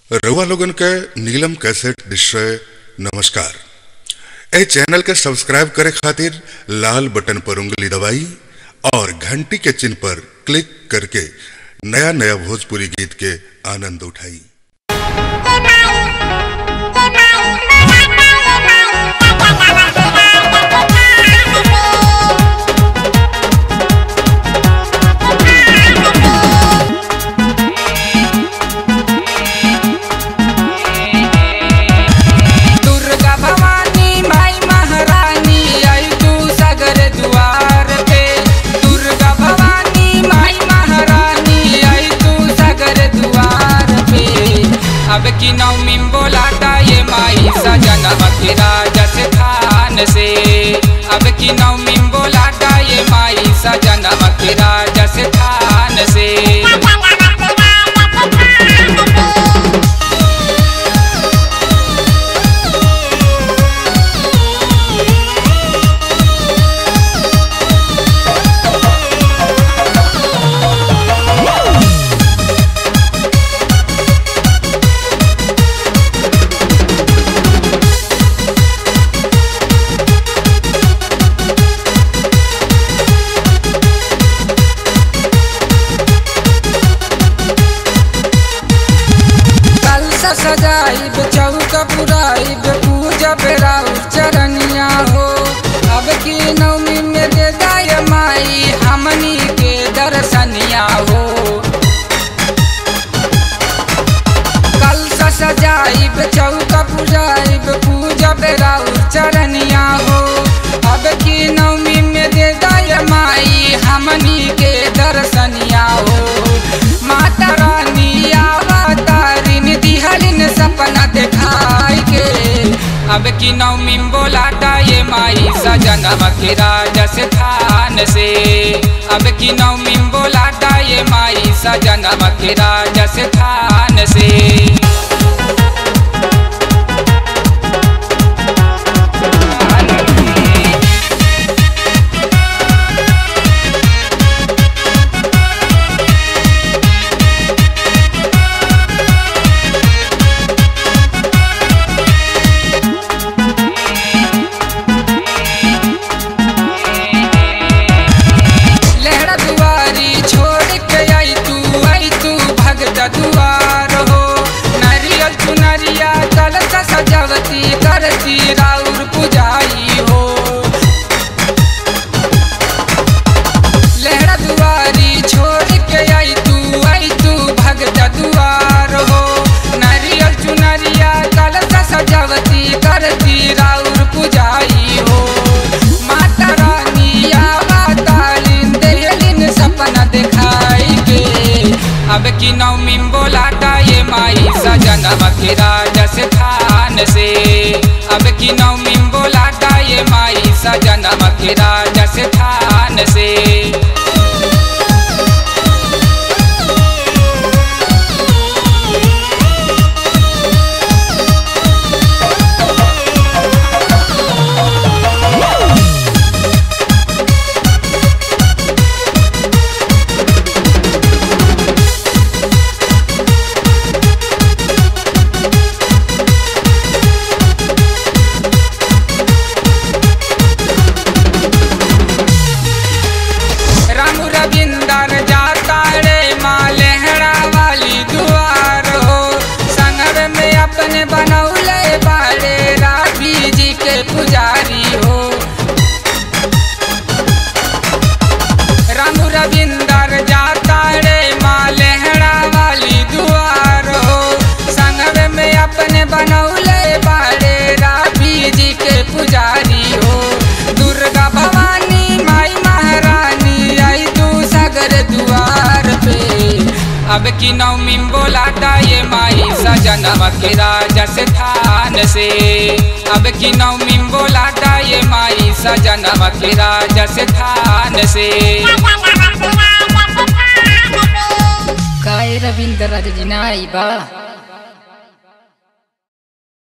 रउआ लोगन के नीलम कैसेट निश्चय नमस्कार ए चैनल के सब्सक्राइब करे खातिर लाल बटन पर उंगली दबाई और घंटी के चिन्ह पर क्लिक करके नया नया भोजपुरी गीत के आनंद उठाई दुर्गा भवानी माई महारानी आई तू सगर द्वार पे दुर्गा भवानी माई महारानी आई तू सगर द्वार पे अब की नवमी बोलाता ये माई सजनवा के राजस थान से अब की नवमी बोलाता ये माई सजनवा के राजस थान से कलसा सजाइब चौक पुराइब पूजा बेराउ चरनिया हो अब की नवमी में दे दाय माई हमनी के दर्शनिया हो कलसा सजाइब चौक पुराइब पूजा बेराउ चरनिया हो अब की नवमी में दे दाय माई हमनी के दर्शनिया हो माता रानी आवतारिन दिहलिन सपना देखाई के अब की नवमी बोलाता ये माई सजनवा के राजस थान से अब की नवमी बोलाता ये माई सजनवा के राजस थान से लहरा दुआरी छोड़ के आई तू आई तू भगत दुआर हो नारियल चुनरिया कलसा सजावती करती राउर पुजाई हो लहरा दुआरी छोड़ के आई तू आई तू भगत दुआर हो नारियल चुनरिया कलसा सजावती करती राउर पुजाई हो माता रानी आवतालिन देहलिन सपना दिखाई के अब की नवमी बोलाता ये माई सजनवा के राजस थान से अब की नवमी बोलाता ये माई सजनवा के राजस थान से राम रविंदर जाता रे माँ लेहड़ा वाली दुआर हो संगर में अपने बनौले बाड़े राबी जी के पुजारी हो राम रविंदर जाता रे माँ लेहड़ा वाली दुआर हो संगर में अपने बनौले बाड़े राबी जी के पुजारी हो दुर्गा भवानी माई महारानी आई तू सगर दुआर पे अब की नवमी बोलाता ये माई सजनवा के राजस थान से अब की नवमी बोलाता ये माई सजनवा के राजस थान से काय रवींद्र राजा जी नाही बा